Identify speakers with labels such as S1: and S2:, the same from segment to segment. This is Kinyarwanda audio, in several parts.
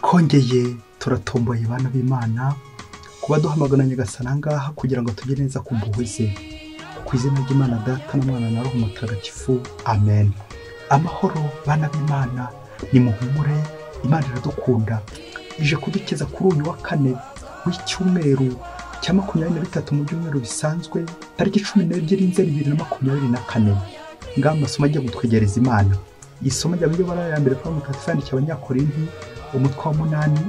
S1: twongeye turatomboye bana b'imana kuba duhamagana nyagasana ngaha kugira ngo tujye neza ku mpuhwe ze ku izina ry'imana data n'umwana na roho mutagatifu amen amahoro bana b'imana ni muhumure imana iradukunda ije kudukiza kuri uyu wa kane w'icyumweru cya makumyabiri na bitatu mu byumweru bisanzwe tariki cumi n'ebyiri nzeri bibiri na makumyabiri na kane ngaho amasomo agiye kutwegereza imana isomo rya mbere ya mbere kuba mutagatifu yandikiye abanyakorinti umutwe wa munani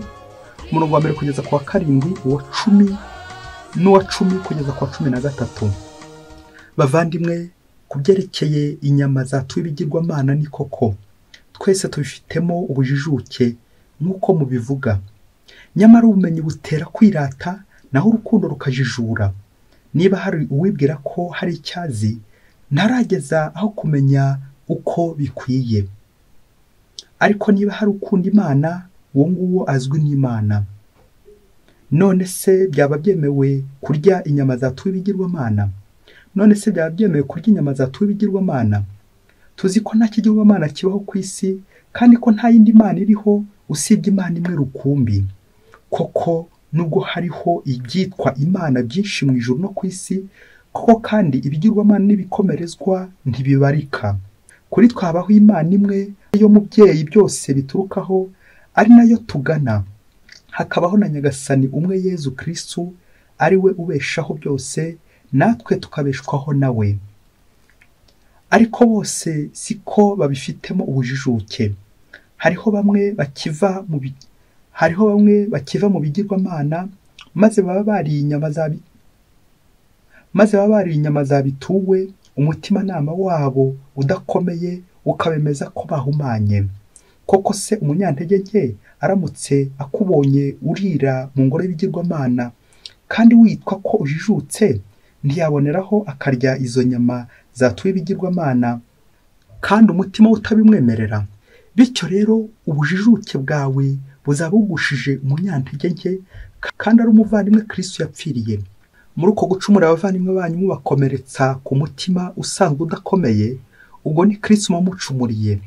S1: umurongo wa mbere kugeza ku wa karindwi uwa cumi n'uwa cumi kugeza ku wa cumi na gatatu bavandimwe ku byerekeye inyama zatuye ibigirwamana ni koko twese tubifitemo ubujijuke nk'uko mubivuga nyamara ubumenyi butera kwirata naho urukundo rukajijura niba hari uwibwira ko hari icyazi ntarageza aho kumenya uko bikwiye ariko niba hari ukunda imana uwo nguwo azwi n'imana none se byaba byemewe kurya inyama zatuye ibigirwamana none se byaba byemewe kurya inyama zatuye ibigirwamana tuzi ko nta kigirwamana kibaho ku isi kandi ko nta yindi mana iriho usibye imana imwe rukumbi koko nubwo hariho ibyitwa imana byinshi mu ijuru no ku isi koko kandi ibigirwamana n'ibikomerezwa ntibibarika kuri twabaho imana imwe yo mubyeyi byose biturukaho ari nayo tugana hakabaho na nyagasani umwe yezu kirisitu ari we ubeshaho byose natwe tukabeshwaho nawe ariko bose siko babifitemo ubujijuke hariho bamwe bakiva mu bi- hariho bamwe bakiva mu bigirwamana maze baba bariye inyama za bi- maze baba bariye inyama zabituwe umutimanama wabo udakomeye ukabemeza ko bahumanye koko se umunyantege nke aramutse akubonye urira mu ngoro y'ibigirwamana kandi witwa ko ujijutse ntiyaboneraho akarya izo nyama zatuye ibigirwamana kandi umutima we utabimwemerera bityo rero ubujijuke bwawe buzaba bugushije umunyantege nke kandi ari umuvandimwe kirisitu yapfiriye muri uko gucumura abavandimwe banyu mubakomeretsa ku mutima usanzwe udakomeye ubwo ni kirisitu wamucumuriye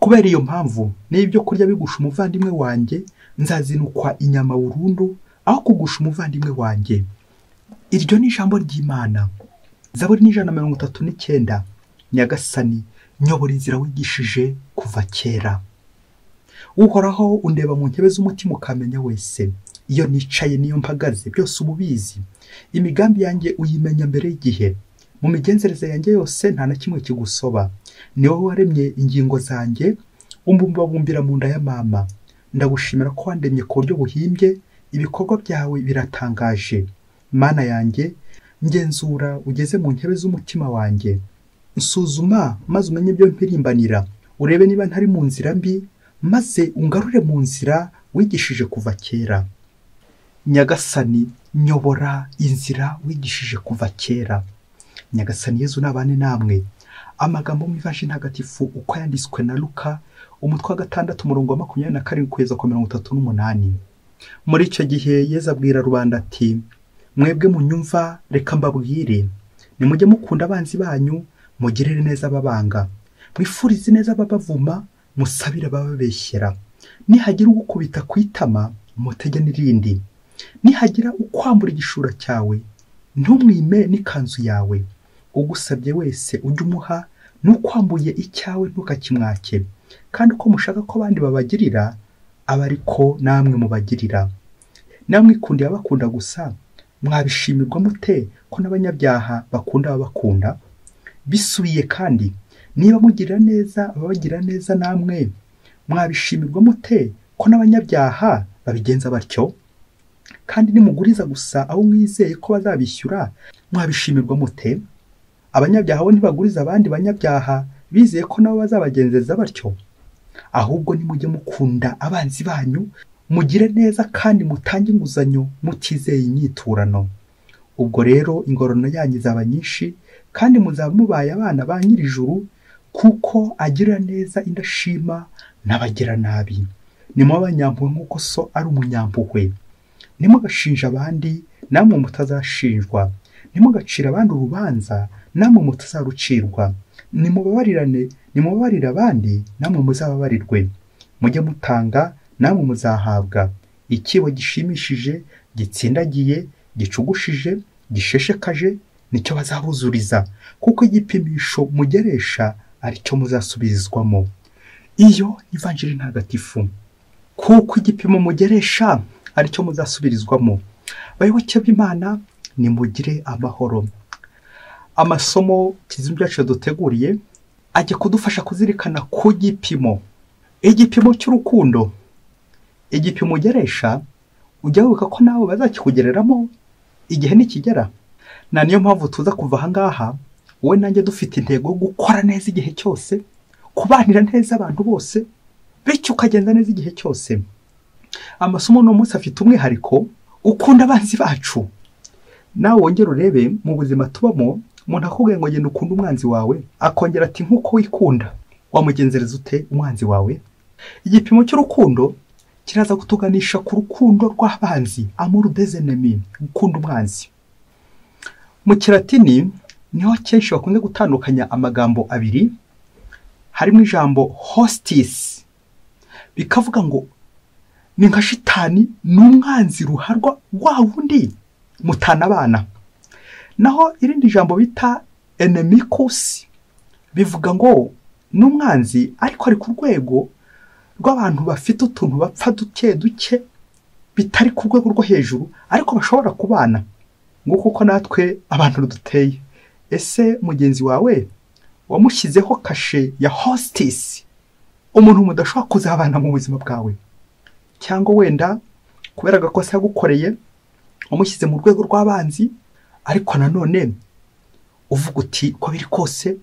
S1: kubera iyo mpamvu niba ibyo kurya bigusha umuvandimwe wanjye nzazinukwa inyama burundu aho kugusha umuvandimwe wanjye iryo ni ijambo ry'imana zaburi n'ijana na mirongo itatu n'icyenda nyagasani nyobora inzira wigishije kuva kera uhoraho undeba mu ntebe z'umutima ukamenya wese iyo nicaye niyo mpagaze byose uba ubizi imigambi yanjye uyimenya mbere y'igihe mu migenzereze yanjye yose nta na kimwe kigusoba ni wowe waremye ingingo zanjye umbubabumbira mu nda ya mama ndagushimira ko wandemye ku buryo buhimbye ibikorwa byawe biratangaje mana yanjye ngenzura ugeze mu ntebe z'umutima wanjye nsuzuma maze umenye ibyo mpirimbanira urebe niba ntari mu nzira mbi maze ungarure mu nzira wigishije kuva kera nyagasani nyobora inzira wigishije kuva kera nyagasani yezu nabane namwe amagambo mu ivashi ntagatifu uko yanditswe na luka umutwe wa gatandatu umurongo wa makumyabiri na karindwi kugeza ku mirongo itatu n'umunani muri icyo gihe yezu abwira rubanda ati mwebwe munyumva reka mbabwire nimujye mukunda abanzi banyu mugirire neza ababanga mwifurize neza ababavuma musabire abababeshyera nihagira ugukubita ku itama mutege n'irindi nihagira ukwambura igishura cyawe ntumwime n'ikanzu yawe ugusabye wese ujye umuha n'ukwambuye icyawe ntukakimwake kandi uko mushaka ko abandi babagirira aba ariko namwe mubagirira namwe ikundiye abakunda gusa mwabishimirwa mute ko n'abanyabyaha bakunda ababakunda bisubiye kandi niba mugirira neza ababagirira neza namwe mwabishimirwa mute ko n'abanyabyaha babigenza batyo kandi nimuguriza gusa abo mwizeye ko bazabishyura mwabishimirwa mute abanyabyaha bo ntibaguriza abandi banyabyaha bizeye ko nabo bazabagenzeza batyo ahubwo nimujye mukunda abanzi banyu mugire neza kandi mutange inguzanyo mutizeye inyiturano ubwo rero ingororano yanyu izaba nyinshi kandi muzaba mubaye abana ba nyir'ijuru kuko agirira neza indashima n'abagiranabi nimube abanyampuhwe nk'uko so ari umunyampuhwe ntimugashinje abandi namwe mutazashinjwa ntimugacire abandi urubanza namwe mutazarucirwa nimubabarirane nimubabarire abandi namwe muzababarirwe mujye mutanga namwe muzahabwa ikibo gishimishije gitsindagiye gicugushije gisheshekaje nicyo bazabuzuriza kuko igipimisho mugeresha ari cyo muzasubizwamo iyo ivanjiri ntagatifu kuko igipimo mugeresha ari cyo muzasubirizwamo bayoboke b'imana nimugire amahoro amasomo kizimu byacu duteguriye ajya kudufasha kuzirikana ku gipimo igipimo cy'urukundo igipimo ugeresha ujya wibuka ko nawe bazakikugereramo igihe nikigera na niyo mpamvu tuza kuva aha ngaha wowe nanjye dufite intego yo gukora neza igihe cyose kubanira neza abantu bose bityo ukagenda neza igihe cyose amasomo uno munsi afite umwihariko ukunda abanzi bacu nawe wongere urebe mu buzima tubamo umuntu akubwiye ngo genda ukunde umwanzi wawe akongera ati nk'uko wikunda wamugenzereza ute umwanzi wawe igipimo cy'urukundo kiraza kutuganisha ku rukundo rw'abanzi amuru dezenemi gukunda umwanzi mu kiratini niho kenshi bakunze gutandukanya amagambo abiri harimo ijambo hositisi bikavuga ngo ni nka shitani ni umwanzi ruharwa wa wundi mutanabana naho irindi jambo bita enemikusi bivuga ngo ni umwanzi ariko ari ku rwego rw'abantu bafite utuntu bapfa duke duke bitari ku rwego rwo hejuru ariko bashobora kubana ngo kuko natwe abantu duteye ese mugenzi wawe wamushyizeho kashe ya hositisi umuntu mudashobora kuzabana mu buzima bwawe cyangwa wenda kubera agakosa yagukoreye wamushyize mu rwego rw'abanzi ariko nanone uvuga uti uko biri kose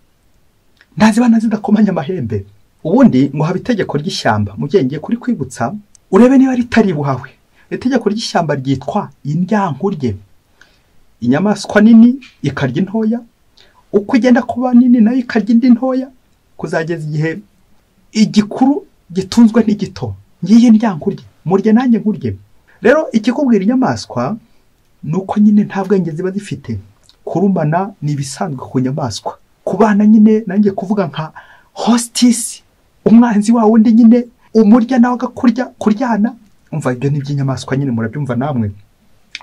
S1: ntazibana zidakomanya amahembe ubundi ngo haba itegeko ry'ishyamba mu gihe ngiye kuri kwibutsa urebe niba ritari buhawe itegeko ry'ishyamba ryitwa indyankurye inyamaswa nini ikarya intoya uko igenda kuba nini nayo ikarya indi ntoya kuzageza igihe igikuru gitunzwe n'igito ngiyi ndyankurye murye nanjye nkurye rero ikikubwira inyamaswa ni uko nyine nta bwenge ziba zifite kurumana ni ibisanzwe ku nyamaswa ku bana nyine nanjye kuvuga nka hositisi umwanzi wawe undi nyine umurya nawe agakurya kuryana umva ibyo ni iby'inyamaswa nyine murabyumva namwe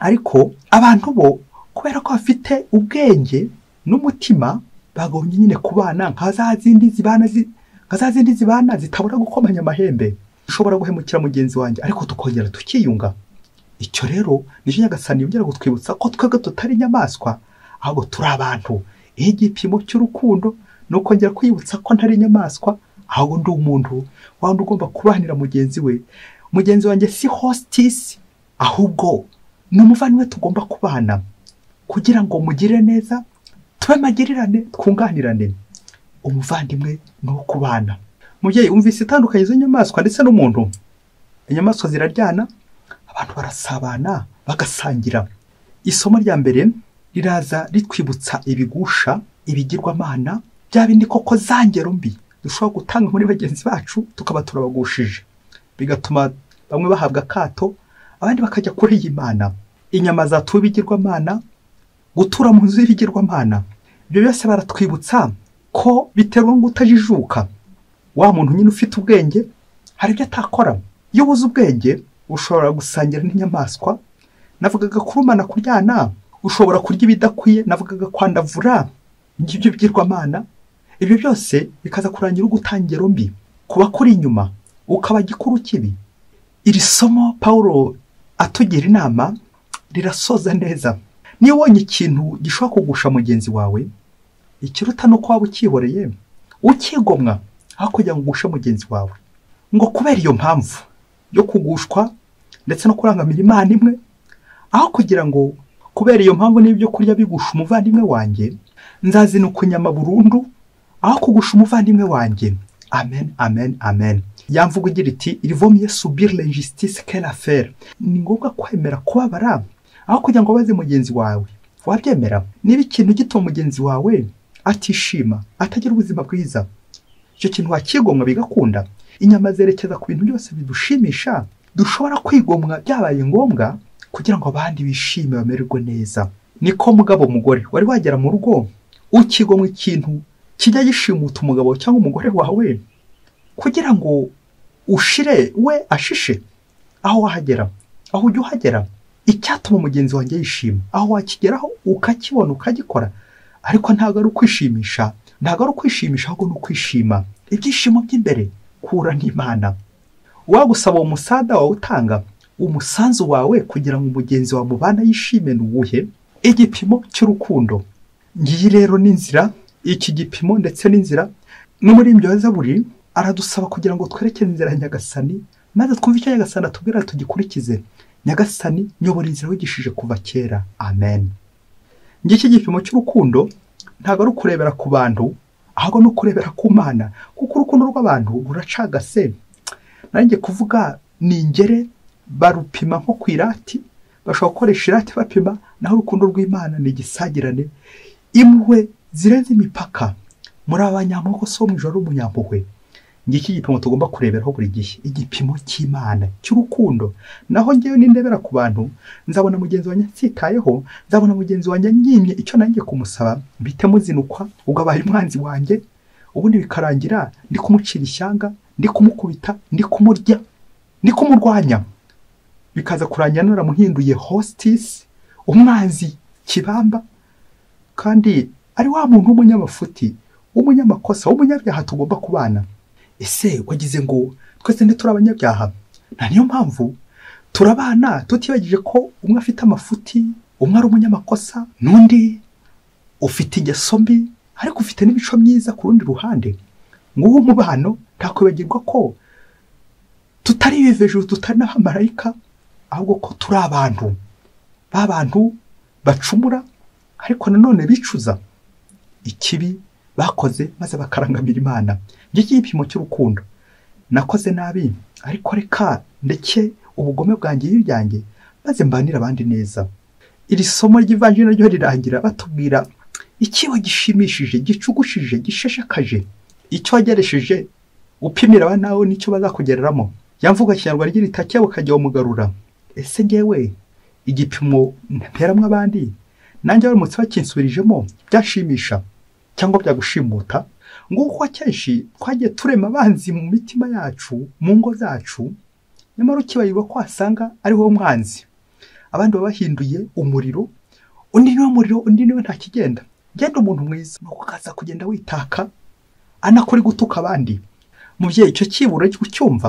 S1: ariko abantu bo kubera ko bafite ubwenge n'umutima bagombye nyine kubana nka za zindi zibana zi- nka za zindi zibana zitabura gukomanya amahembe dushobora guhemukira mugenzi wanjye ariko tukongera tukiyunga icyo rero nicyo nyagasani yongera kutwibutsa ko twebwe tutari inyamaswa ahubwo turi abantu iyo igipimo cy'urukundo ni ukongera kwiyibutsa ko ntari inyamaswa ahubwo ndi umuntu wa wundi ugomba kubanira mugenzi we mugenzi wanjye si hositisi ahubwo ni umuvandimwe tugomba kubana kugira ngo mugire neza tube magirirane twunganirane umuvandimwe ni uwo kubana mubyeyi wumvise itandukanyirizo y'inyamaswa ndetse n'umuntu inyamaswa ziraryana abantu barasabana bagasangira isomo rya mbere riraza ritwibutsa ibigusha ibigirwamana bya bindi koko zangero mbi dushobora gutanga muri bagenzi bacu tukaba turabagushije bigatuma bamwe bahabwa akato abandi bakajya kuri iyi mana inyama zatuwe ibigirwamana gutura mu nzu y'ibigirwamana ibyo byose baratwibutsa ko biterwa ngo utajijuka wa muntu nyine ufite ubwenge hari ibyo atakora iyo ubuze ubwenge ushobora gusangira n'inyamaswa navugaga kurumana kuryana ushobora kurya ibidakwiye navugaga kwandavura ngibyo bigirwamana ibyo byose bikaza kurangira ugutangira mbi kuba kuri inyuma ukaba gikuru kibi iri somo pawulo atugira inama rirasoza neza niba ubonye ikintu gishobora kugusha mugenzi wawe ikiruta ni uko waba ukihoreye ukigomwa aho kugira ngo ugushe mugenzi wawe ngo kubera iyo mpamvu yo kugushwa ndetse no kurangamira imana imwe aho kugira ngo kubera iyo mpamvu n'ibyo kurya bigusha umuvandimwe wanjye nzazinuka inyama burundu aho kugusha umuvandimwe wanjye amen amen amen yamvuga igira iti irivomiye subire l'injustice quelle affaire ni ngombwa kwemera kubabara aho kugira ngo baze mugenzi wawe wabyemera niba ikintu gituma mugenzi wawe atishima atagira ubuzima bwiza icyo kintu wakigomwa bigakunda inyama zerekeza ku bintu byose bidushimisha dushobora kwigomwa byabaye ngombwa kugira ngo abandi bishime bamererwe neza niko mugabo mugore wari wagera mu rugo ukigomwa ikintu kijya gishimuta umugabo cyangwa umugore wawe kugira ngo ushire we ashishe aho wahagera aho ujya uhagera icyatuma mugenzi wanjye yishima aho wakigeraho ukakibona ukagikora ariko ntabwo ari ukwishimisha ntabwo ari ukwishimisha ahubwo ni ukwishima ibyishimo by'imbere kura n'imana wagusaba uwo musada wawutanga umusanzu wawe kugira ngo umugenzi wawe mubana yishime ni uwuhe igipimo cy'urukundo ngiyi rero n'inzira iki gipimo ndetse n'inzira no muri ibyo zaburi aradusaba kugira ngo twerekere inzira ya nyagasani maze twumve icyo nyagasani atubwira tugikurikize nyagasani nyobora inzira wigishije kuva kera amen ngiki gipimo cy'urukundo ntabwo ari ukurebera ku bantu ahubwo ni ukurebera ku mana kuko urukundo rw'abantu ruracagase nanjye kuvuga ni ingere barupima nko ku irati bashobora gukoresha irati bapima naho urukundo rw'imana ni igisagirane impuhwe zirenze imipaka muri abanyamoko so mu ijoro w'umunyampuhwe ngiki igipimo tugomba kureberaho buri gihe igipimo cy'imana cy'urukundo naho ngewe nindebera ku bantu nzabona mugenzi wanjye nsitayeho nzabona mugenzi wanjye nyimye icyo nanjye kumusaba bite muzinukwa ubwo abaye umwanzi wanjye ubundi bikarangira ndi kumucira ishyanga ndi kumukubita ndi kumurya ndi kumurwanya bikaza kurangira naramuhinduye hositisi umwanzi kibamba kandi ari wa muntu w'umunyamafuti w'umunyamakosa w'umunyabyaha tugomba kubana ese wagize ngo twese turi abanyabyaha nta niyo mpamvu turabana tutibagije ko umwe afite amafuti umwe ari umunyamakosa n'undi ufite ingeso mbi ariko ufite n'imico myiza ku rundi ruhande nguwo umubano ntakwibagirwa ko tutari ibiveje tutari n'abamarayika ahubwo ko turi abantu ba bantu bacumura ariko nanone bicuza ikibi bakoze maze bakarangamira imana ngiki igipimo cy'urukundo nakoze nabi ariko reka ndeke ubugome bwanjye y'ibyanjye maze mbanire abandi neza iri somo ry'ivanjiri naryo rirangira batubwira ikibo gishimishije gicugushije gisheshakaje icyo wageresheje upimira aba nawe nicyo bazakugereramo ya mvugo kinyarwanda igira itakiya bukajya umugarura ese ngewe igipimo nteramwo abandi nanjye baramutse bakinsubirijemo byashimisha cyangwa byagushimuta nguko akenshi twagiye turema abanzi mu mitima yacu mu ngo zacu nyamara ukibayirwa ko wasanga ari wowe mwanzi abandi baba bahinduye umuriro undi niwe muriro undi niwe ntakigenda genda umuntu mwiza ni ukaza kugenda witaka anakora gutuka abandi mubyeyi icyo cyiburo cyumva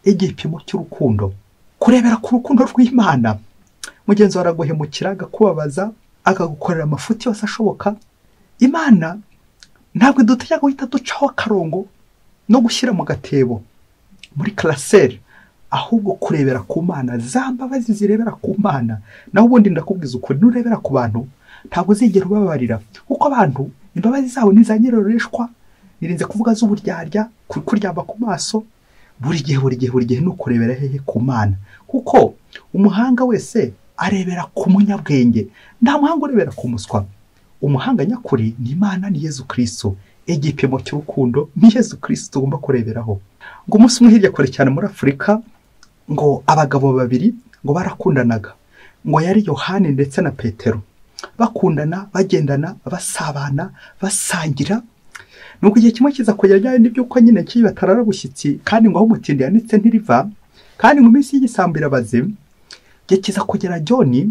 S1: igipimo cy'urukundo kurebera ku rukundo rw'imana mugenzi wawe araguhemukira agakubabaza akagukorera amafuti yose ashoboka imana ntabwo dutegeka guhita ducaho akarongo no gushyira mu gatebo muri karaseri ahubwo kurebera ku mana za mbabazi zirebera ku mana naho ubundi ndakubwiza ukuri nurebera ku bantu ntabwo uzigera ubabarira kuko abantu imbabazi zabo ni za nyiroreshwa birinze kuvuga z'uburyarya kuryamba ku maso buri gihe buri gihe buri gihe ni ukurebera hehe ku mana kuko umuhanga wese arebera ku munyabwenge nta muhanga urebera ku muswa umuhanga nyakuri ni imana ni yezu kirisito igipimo cy'urukundo ni yezu kirisito tugomba kureberaho ngo umunsi umwe hirya kure cyane muri afurika ngo abagabo babiri ngo barakundanaga ngo yari yohani ndetse na petero bakundana bagendana basabana basangira nubwo igihe kimwe kiza kugera byari n'iby'uko nyine kibi batarara bushyitsi kandi ngo aho umutindi yanitse ntiriva kandi ngo iminsi y'igisambira bazima igihe kiza kugera joni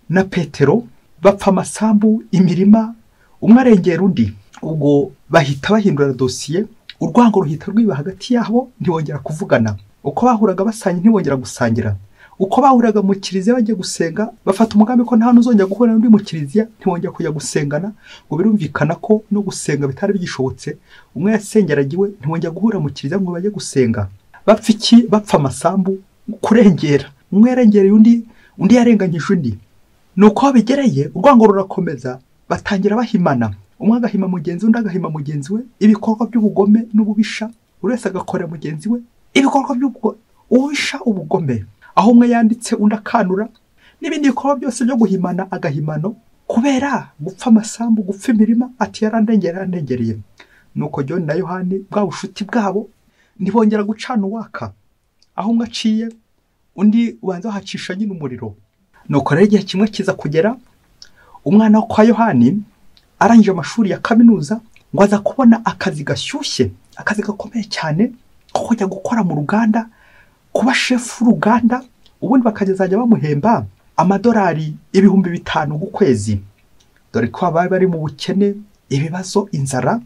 S1: na petero bapfa amasambu imirima umwe arengera undi ubwo bahita bahindura dosiye urwango ruhita rwiba hagati yabo ntibongera kuvugana uko bahuraga basanga ntibongera gusangira uko bahuraga mu kiliziya bagiye gusenga bafata umugambi ko nta n'uzongera guhura n'undi mu kiliziya ntibongera kujya gusengana ngo birumvikana ko no gusenga bitari bigishobotse umwe yasengeraga iwe ntibongera guhura mu kiliziya ngo bajye gusenga bapfa iki bapfa amasambu kurengera umwe yarengereye undi undi yarenganyije undi ni uko bigereye urwango rurakomeza batangira bahimana umwe agahima mugenzi undi agahima mugenzi we ibikorwa by'ubugome n'ububisha buri wese agakorera mugenzi we ibikorwa by'ububisha ubugome aho umwe yanditse undi akanura n'ibindi bikorwa byose byo guhimana agahimano kubera gupfa amasambu gupfa imirima ati yarandengereye yarandengereye nuko John na yohani bwa bushuti bwabo ntibongera gucana uwaka aho umwe aciye undi ubanza wahacisha nyine umuriro nuko rero igihe kimwe kiza kugera umwana wo kwa yohani arangije amashuri ya kaminuza ngo aza kubona akazi gashyushye akazi gakomeye cyane kujya gukora mu ruganda kuba shefu w'uruganda ubundi bakazajya bamuhemba amadolari ibihumbi bitanu ku kwezi dore ko baba bari mu bukene ibibazo inzara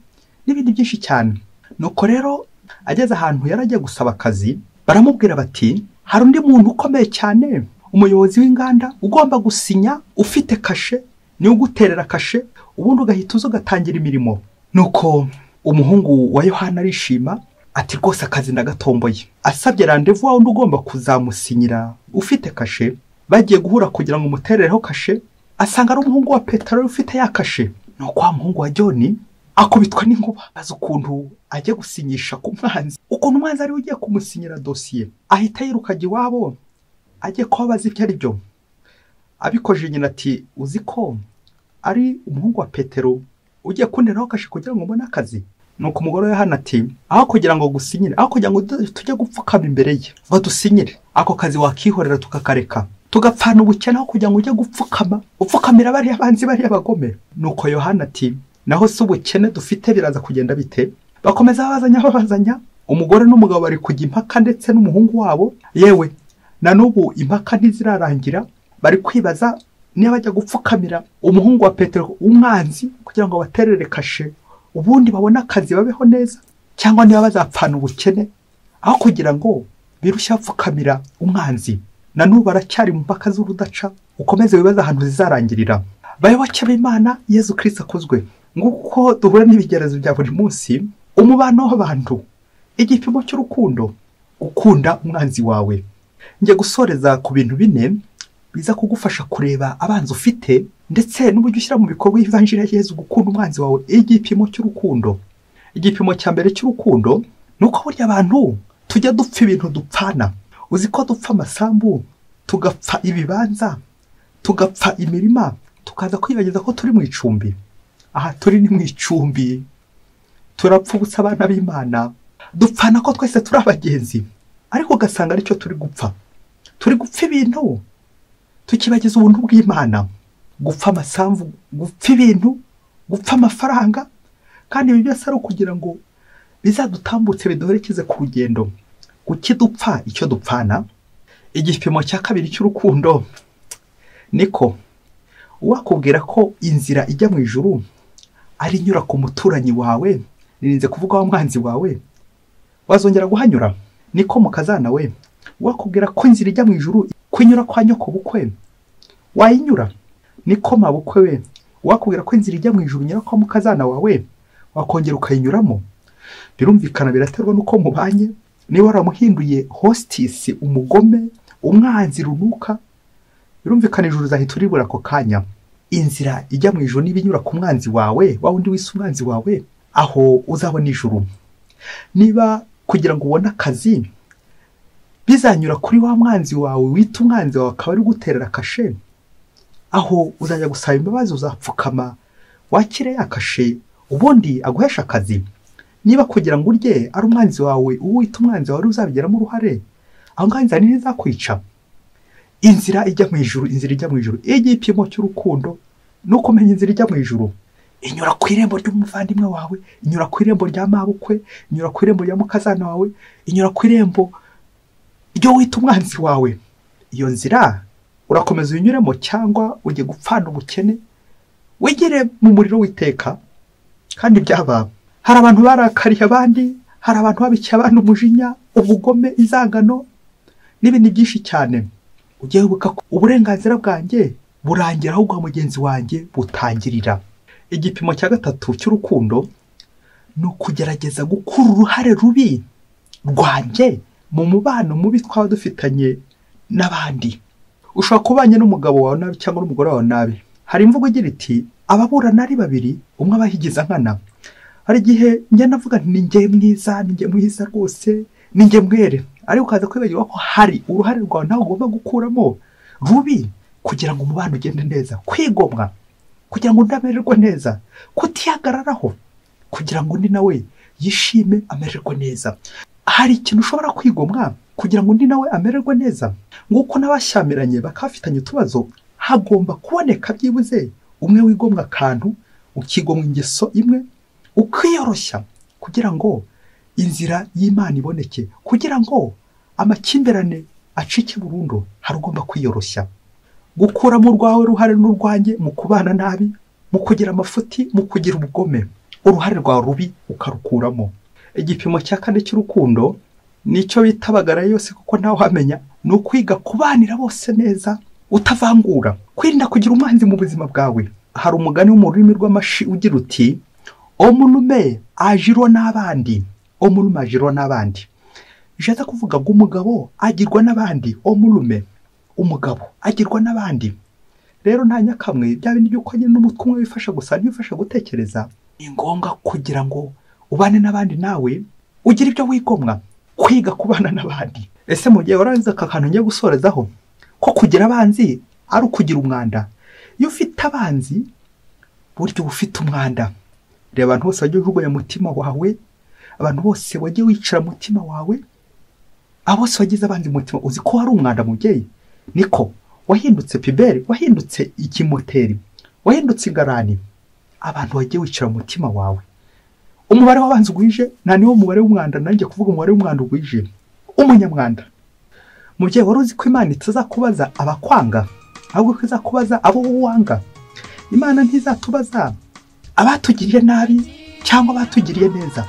S1: n'ibindi byinshi cyane nuko rero ageze ahantu yari agiye gusaba akazi baramubwira bati hari undi muntu ukomeye cyane umuyobozi w'inganda ugomba gusinya ufite kashe niwe uguterera kashe ubundi ugahita uza ugatangira imirimo nuko umuhungu wa yohana arishima ati rwose akazi ndagatomboye asabye randevu wa wundi ugomba kuzamusinyira ufite kashe bagiye guhura kugira ngo umuterereho kashe asanga ari umuhungu wa peteroli ufite ya kashe nuko wa muhungu wa joni akubitwa n'inkuba azi ukuntu ajya gusinyisha ku mwanzi ukuntu umwanzi ariwe ugiye kumusinyira dosiye ahita yirukajya iwabo ajye kuba abaza ibyo ari byo abikoje nyina ati uzi ko ari umuhungu wa petero ugiye kunderaho kashe kugira ngo ubone akazi nuko umugore we hano ati aho kugira ngo gusinyire aho kugira ngo tu- tujye gupfukama imbere ye ngo dusinyire ako kazi wakihorera tukakareka tugapfana ubukene aho kugira ngo ujye gupfukama upfukamira bariya banzi bariya bagome nuko yohana ati naho si ubukene dufite biraza kugenda bite bakomeza babazanya babazanya umugore n'umugabo bari kujya impaka ndetse n'umuhungu wabo yewe na n'ubu impaka ntizirarangira bari kwibaza niba ajya gupfukamira umuhungu wa petero umwanzi kugira ngo abaterere kashe ubundi babone akazi babeho neza cyangwa niba bazapfana ubukene aho kugira ngo birushye bapfukamira umwanzi na n'ubu baracyari mu mpaka z'urudaca ukomeze wibaza ahantu zizarangirira bayoboke b'imana yezu kirisita akozwe nguko duhura n'ibigerezo bya buri munsi umubano w'abantu igipimo cy'urukundo gukunda umwanzi wawe njya gusoreza ku bintu bine biza kugufasha kureba abanzi ufite ndetse n'uburyo ushyira mu bikorwa ivanjiri ya Yezu gukunda umwanzi wawe igipimo cy'urukundo igipimo cya mbere cy'urukundo ni uko burya abantu tujya dupfa ibintu dupfana uzi ko dupfa amasambu tugapfa ibibanza tugapfa imirima tukaza kwibagiza ko turi mu icumbi aha turi ni mu icumbi turapfa ubusa abana b'imana dupfana ko twese turi abagenzi ariko ugasanga aricyo turi gupfa turi gupfa ibintu tukibagiza ubuntu bw'imana gupfa amasambu gupfa ibintu gupfa amafaranga kandi ibi byose ari ukugira ngo bizadutambutse biduherekeze ku rugendo ukidupfa icyo dupfana igipimo cya kabiri cy'urukundo niko uwakubwira ko inzira ijya mu ijuru ari inyura ku muturanyi wawe nirinze kuvuga wa mwanzi wawe wazongera guhanyura niko mukazana we wakubwira ko inzira ijya mu ijuru kunyura kwa nyoko bukwe wayinyura niko mabukwe we wakubwira ko inzira ijya mu ijuru nyura kwa mukazana wawe wakongera ukayinyuramo birumvikana biraterwa n'uko mubanye niba waramuhinduye hositisi umugome umwanzi runuka birumvikana ijuru uzahita uribura ako kanya inzira ijya mu ijuru niba inyura ku mwanzi wawe wa wundi wise umwanzi wawe aho uzabona ijuru niba kugira ngo ubone akazi bizanyura kuri wa mwanzi wawe wita umwanzi wawe akaba ari guterera kashe aho uzajya gusaba imbabazi uzapfukama wakire ya kashe ubundi aguhesha akazi niba kugira ngo urye ari umwanzi wawe uwo wita umwanzi wawe uzabigiramo uruhare aho ngaho inzara ntizakwica inzira ijya mu ijuru inzira ijya mu ijuru igipimo cy'urukundo ni uko umenya inzira ijya mu ijuru inyura ku irembo ry'umuvandimwe wawe inyura ku irembo rya mabukwe inyura ku irembo rya mukazana wawe inyura ku irembo ryo wita umwanzi wawe iyo nzira urakomeza uyinyuremo cyangwa ujye gupfana ubukene wigire mu muriro w'iteka kandi byaba hari abantu barakariye abandi hari abantu babikiye abandi umujinya ubugome inzangano n'ibindi byinshi cyane ujye wibuka ko uburenganzira bwanjye burangira aho ubwa mugenzi wanjye butangirira igipimo cya gatatu cy'urukundo ni ukugerageza gukura uruhare rubi rwanjye mu mubano mubi twaba dufitanye n'abandi ushobora kubanye n'umugabo wawe nabi cyangwa n'umugore wawe nabi hari imvugo igira iti ababurana ari babiri umwe aba yigiza nkana hari igihe njya navuga nti ni njye mwiza ni njye mwiza rwose ni njye mwere ariko ukaza kwibagirwa ko hari uruhare rwawe nawe ugomba gukuramo rubi kugira ngo umubano ugende neza kwigomwa kugira ngo undi amererwe neza kutihagararaho kugira ngo undi nawe yishime amererwe neza hari ikintu ushobora kwigomwa kugira ngo undi nawe amererwe neza nk'uko n'abashyamiranye bakaba bafitanye utubazo hagomba kuboneka byibuze umwe wigomwa akantu ukigomwa ingeso imwe ukiyoroshya kugira ngo inzira y'imana iboneke kugira ngo amakimbirane acike burundu hari ugomba kwiyoroshya gukuramo urwawe ruhare n'urwanjye mu kubana nabi mu kugira amafuti mu kugira ubugome uruhare rwawe rubi ukarukuramo igipimo cya kane cy'urukundo nicyo bitabagara yose kuko ntawe uhamenya ni ukwiga kubanira bose neza utavangura kwirinda kugira umwanzi mu buzima bwawe hari umugani wo mu rurimi rw'amashi ugira uti omunume ajirwa n'abandi omunume ajirwa n'abandi bishatse kuvuga ngo umugabo agirwa n'abandi omunume umugabo agirwa n'abandi rero nta nyakamwe bya bintu by'uko nyine n'umutwe umwe wifasha gusa ntiwifasha gutekereza ni ngombwa kugira ngo ubane n'abandi nawe ugire ibyo wigomwa kwiga kubana n'abandi ese mu gihe warangiza aka kantu ngiye gusorezaho ko kugira abanzi ari ukugira umwanda iyo ufite abanzi burya uba ufite umwanda reba abantu bose wagiye ujugunya mutima wawe abantu bose wagiye wicara mutima wawe abo bose wagize abanzi mutima uzi ko wari umwanda mubyeyi niko wahindutse piberi wahindutse ikimoteri wahindutse ingarani abantu wagiye wicara mutima wawe umubare w'abanzi ugwije nta niwo mubare w'umwanda nanjye kuvuga umubare w'umwanda ugwije umunyamwanda mubyeyi wari uzi ko imana itazakubaza abakwanga ahubwo ko izakubaza abo wanga imana ntizatubaza abatugiriye nabi cyangwa abatugiriye neza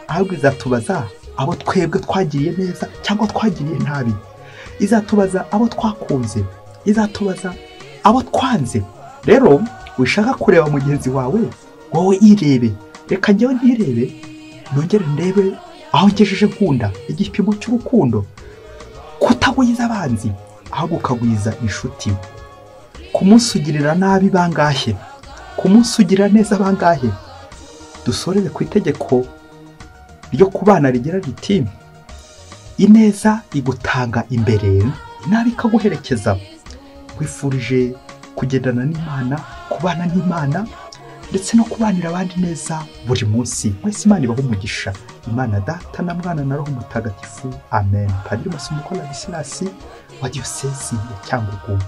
S1: ahubwo izatubaza abo twebwe twagiriye neza cyangwa twagiriye nabi izatubaza abo twakunze izatubaza abo twanze rero wishaka kureba mugenzi wawe wowe irebe reka njyewe ntirebe nongere ndebe aho ngejeje nkunda igipimo cy'urukundo kutagwiza abanzi ahubwo ukagwiza inshuti ku munsi ugirira nabi bangahe ku munsi ugirira neza bangahe dusoreze ku itegeko ryo kubana rigira riti ineza igutanga imbere inabi ikaguherekeza wifurije kugendana n'imana kubana n'imana ndetse no kubanira abandi neza buri munsi mwese imana ibaho umugisha imana data na mwana na roho mutagatifu amen padiri masumuko na bisinasi wa diyosezi ya cyangugu